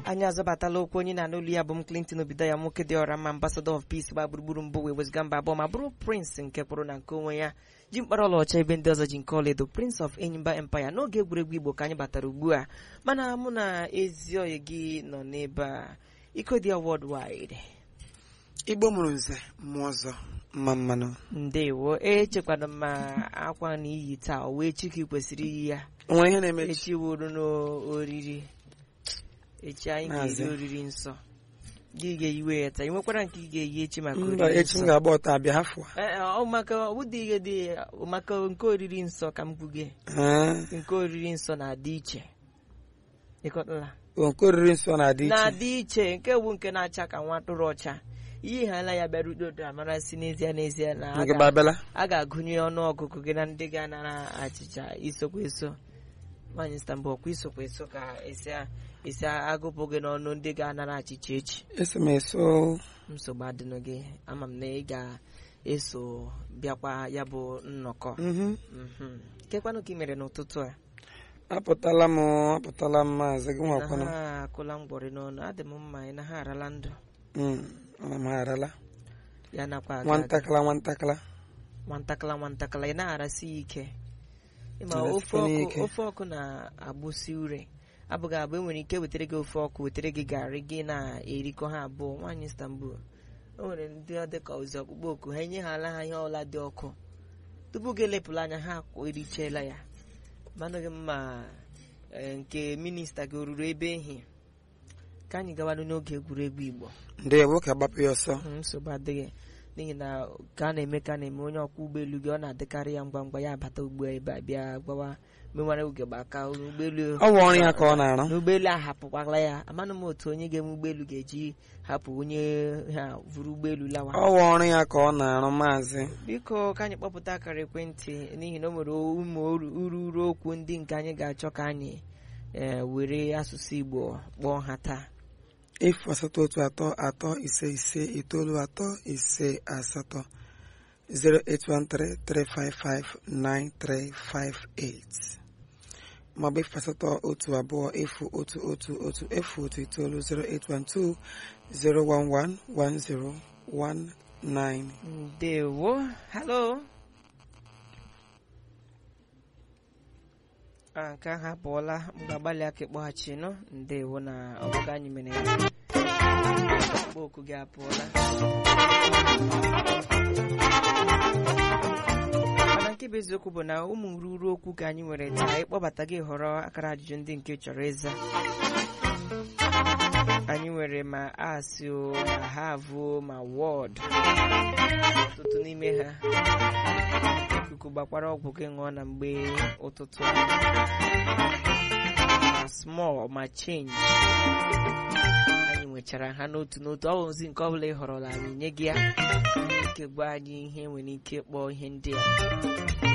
anyị azọbatala okwu onye na-anụ olu ya bụ m Clinton obido ya nwoke dị ọra mma ambassador of peace gba gburugburu mbụ wee wezga mba abụọ ma bụrụ prince nke pụrụ na nke onwe ya ji mkpara ọlaọcha ebe ndị ọzọ ji nke ọlaedo prince of enyimba empire n'oge egwuregwu igbo ka anyị batara ugbu a mana mụ na ezi oyi gị nọ n'ebe a ikodia worldwide igbo mụrụ nze mmụọ ọzọ mma mmanụ ndewo echekwana m ma akwa na iyi taa o wee chiki kwesịrị iyi ya onwe ihe na-eme echi wuru n'oriri echi anyị ga-eri Maazị. oriri nsọ gị ga-eyiwe ya taa ị nwekwara nke ị ga-eyi echi maka mba oriri echi m nsọ ga-agba ọtọ abịa hafụ Ee, ọ maka ọ bụdị ihe dị maka nke oriri nsọ ka m kwuge a nke oriri nsọ na-adị iche ịkọtala nke oriri nsọ na-adị iche na-adị iche nke bụ nke na-acha ka nwa atụrụ ọcha ihe hala ya bịara udodo amara si n'ezie n'ezie na a nke ga- babela a ga-agụnye ọnụ ọgụgụ gị na ndị ga-anara achịcha isokwa eso nwaanyị Istanbul ọkwa isokwa eso ka esi a- esi agụpụ gị n'ọnụ ndị ga-anara achịcha echi eso m eso nsogbu adịnụ gị ama m na ị ga-eso bịakwa ya bụ nnọkọ Mhm. Mhm. kekwanụ ka ị mere n'ụtụtụ a apụtala m apụtala m maazị gị na nwakwana ha akụla mgbọrị n'ọnụ adị m mma ị na ha arala ndụ Mm, ana m agharala ya nakwa aga aga. nwantakala nwantakala nwantakala nwantakala ị na-arasị ya ike ịma Arasị ofe ya ọkụ ike. ofe ọkụ na-agbụsị ure abụghị abụ enwere ike wetara gị ofe ọkụ wetara gị garị gị na-erikọ ha abụọ nwaanyị Istanbul o nwere ndị ọ dịka ozi ọkpụkpọ oku ha enye ha ala ha ihe ọla dị ọkụ tupu gị elepụla anya ha erichela ya manụghị mma eh, nke minista gị o ruru ebe ehi ka anyị gawanụ n'oge egwuregwu Igbo ndewo ka agbapụ ya ọsọ Mm, nsogbu adịghị n'ihi na ka a na-eme ka a na-eme onye ọkwọ ụgbọelu gị ọ na-adịkarị ya ngwa ngwa ya abata ugbu a ebe a bịa gbawa menwara oge gbaka ụgbọelu ọ bụ ọrụ ya ka ọ na-arụ n'ụgbọelu ahapụkwala ya amanụ m otu onye ga-eme ụgbọelu ga-eji hapụ onye ha vụrụ ụgbọelu lawa ọ bụ ọrụ ya ka ọ na-arụ maazị biko ka anyị kpọpụta akara ekwentị n'ihi na o nwere ụmụ uru uru uru okwu ndị nke anyị ga-achọ ka anyị eh, were asụsụ Igbo kpọọ ha taa efu asatọ otu atọ atọ ise ise itoolu atọ ise asatọ 08133559358 maọbụ efu asatọ otu abụọ efu otu otu otu efu otu itoolu 0812 0111019 ndewo halo a nke ahụ apụọla m ga-agbalị aka ịkpọghachi nụ ndewo na ọbụga anyị mere ya mkpọ oku gị apụọla mana nke bụ eziokwu bụ na ụmụ nruru okwu ka anyị nwere taa ịkpọbata gị họrọ akara ajụjụ ndị nke ị chọrọ ịza anyị nwere ma asị o ma havụ ma wọd ọtụtụ n'ime ha ikuku gbakwara ọgwụ gị ṅụọ na mgbe ụtụtụ a. ma small ma change anyị nwechara ha n'otu n'otu ọ bụ ozi nke ọbụla ị họrọla anyị nye gị ya ike gwa anyị ihe nwere ike kpọọ ihe ndị a